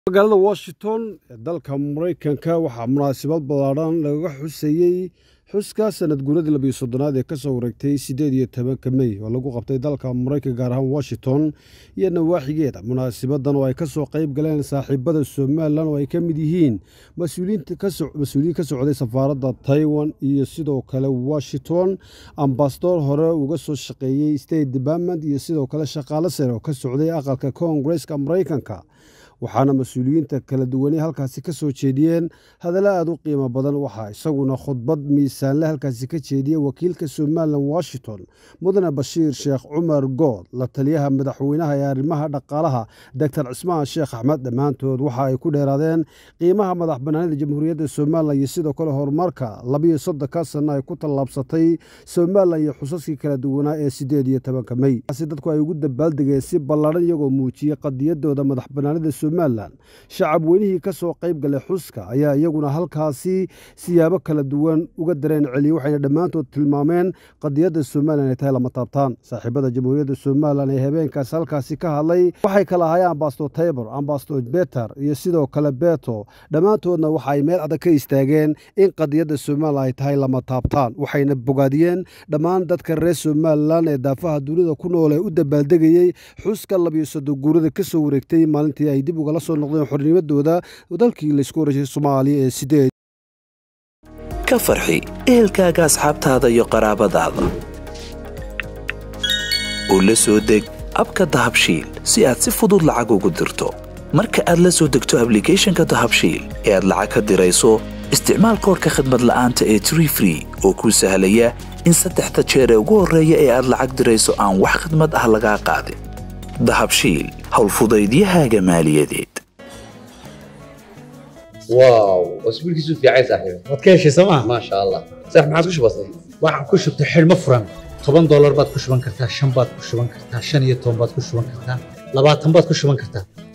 magaalada washington ee dalka maraykanka waxaa munaasabad ballaadhan lagaga xuseeyey xuska sanad guuradii labiyo soddonaad ee kasoo wareegtay siddeed iyo tobanka mey oo lagu qabtay dalka maraykanka gaar ahaan washington iyo nawaaxigeeda munaasabadan oo ay kasoo qayb galeen saaxiibada somalilan oo ay ka mid yihiin mas-uuliyiin ka socday safaaradda taiwan iyo sidoo kale washington ambasador hore uga soo shaqeeyey state department iyo sidoo kale shaqaale sare oo ka socday aqalka koongareska maraykanka waxaana mas-uuliyiinta kala duwanay halkaasi ka soo jeediyeen hadallo aada u qiimo badan waxaa isaguna khudbad miisaanle halkaasi ka jeediyey wakiilka somalilan washington mudane bashiir sheekh cumar good la taliyaha madaxweynaha ee arrimaha dhaqaalaha doctor cismaan sheekh axmed dhammaantood waxa ay ku dheeraadeen qiimaha madax bannaanida jamhuuriyadda somalilan iyo sidoo kale horumarka labiyo soddonka sanno ay ku tallaabsatay somalilan iyo xusaskii kala duwanaa ee siddeed iyo tobanka mey si dadku ay ugu dabaaldegeen si ballaadhan iyagoo muujiyey qadiyadooda madax bannaanida somalilan shacab weynihii ka soo qayb galay xuska ayaa iyaguna halkaasi siyaabo kala duwan uga dareen celiyey waxayna dhammaantood tilmaameen qadiyadda somalilan ay tahay lama taabtaan saaxiibada jamhuuriyadda somalilan ee habeenkaasi halkaasi ka hadlay waxay kala ahaayeen ambasador taybor ambasador beter iyo sidoo kale beto dhammaantoodna waxa ay meel adag ka istaageen in qadiyadda somalilan ay tahay lama taabtaan waxayna bogaadiyeen dhammaan dadka reer somalilan ee daafaha dunida ku nool ee u dabaaldegayey xuska labiyo soddon guurada ka soo wareegtay maalintii ay dib ugala soo noqdeen xornimadooda dalkii laysku horreysay soomaaliya ee sideed ka farxi ehelkaaga asxaabtaada iyo qaraabadaada oo la soo deg abka dahabshiil si aad si fudud lacag ugu dirto marka aad la soo degto ablicathonka dahabshiil ee aad lacag ka dirayso isticmaal koorka khadmad la'aanta ee tree free oo kuu sahlaya in saddexda jeer ee ugu horreeya ee aad lacag dirayso aan wax khadmad ah lagaa qaadin dahabshiil howlfudaydiyahaaga maaliyadeed واو اسبوع كيسو في عايز صاحبي waad ka heshay sooma ما شاء الله صح ما عادش بسيط waxaan ku shubtay xidhmo furan toban doolar baad ku shuban kartaa shan baad ku shuban kartaa shan iyo toban baad ku shuban kartaa labaatan baad ku shuban kartaa